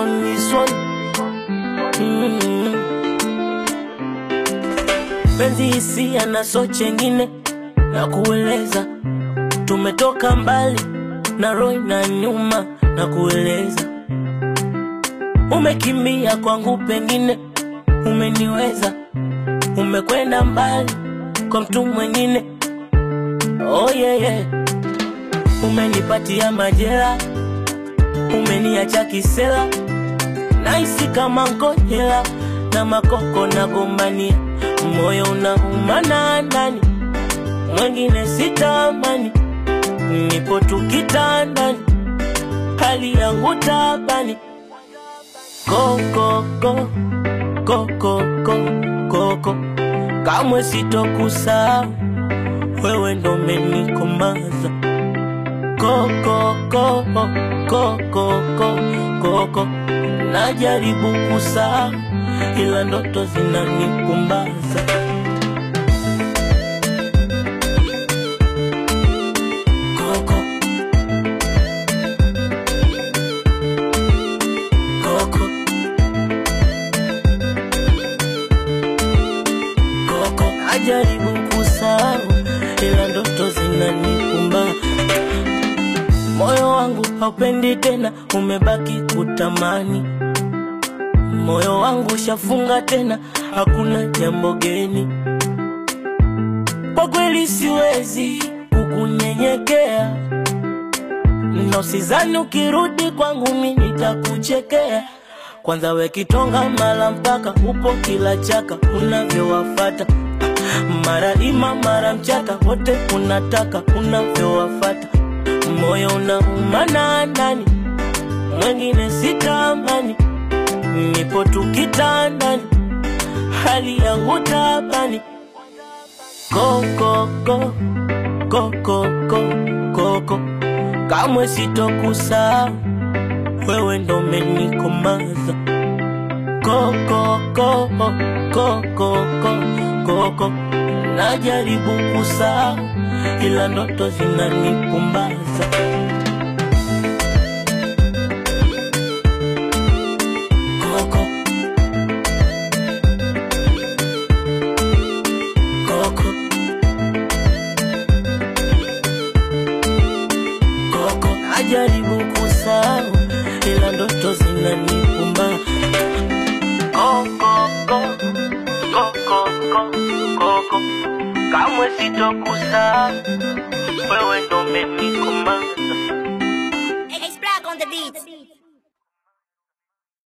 on this one. Mm. Penzi hisia na so chengine na kueleza, tumetoka mbali na roho na nyuma na kueleza, umekimbia kwangu, pengine umeniweza, umekwenda mbali kwa mtu mwingine. Oh yeah, yeah. Umenipatia majera, umeniacha kisela, naisi kama ngojela na makoko na gombania, moyo unauma na ndani, mwengine sitamani, nipo tu kitandani, hali yangu tabani, kokoko kokoko koko, kamwe sitokusahau wewe ndo umenikomaza koko koko koko koko, najaribu kusahau ila ndoto zinanipumbaza. Koko koko koko, najaribu kusahau ila ndoto zinanipumbaza. Moyo wangu haupendi tena, umebaki kutamani. Moyo wangu shafunga tena, hakuna jambo geni. Kwa kweli siwezi kukunyenyekea, na usizani ukirudi kwangu mi nitakuchekea. Kwanza we kitonga mala mpaka upo kila chaka unavyowafata mara ima mara mchaka wote unataka unavyowafata moyo unauma na ndani, mwengine sitamani, nipo tu kitandani, hali yangu tabani, kokoko kokoko koko, kamwe sitokusahau wewe ndo umenikomaza, kokoko kokoko koko, najaribu kusahau ila ndoto zinanipumbaza. Koko koko koko, najaribu kusahau ila ndoto zinanipumbaza. Koko koko koko koko, kamwe sitokusahau wewe ndo umenikomaza. It's black on the beat.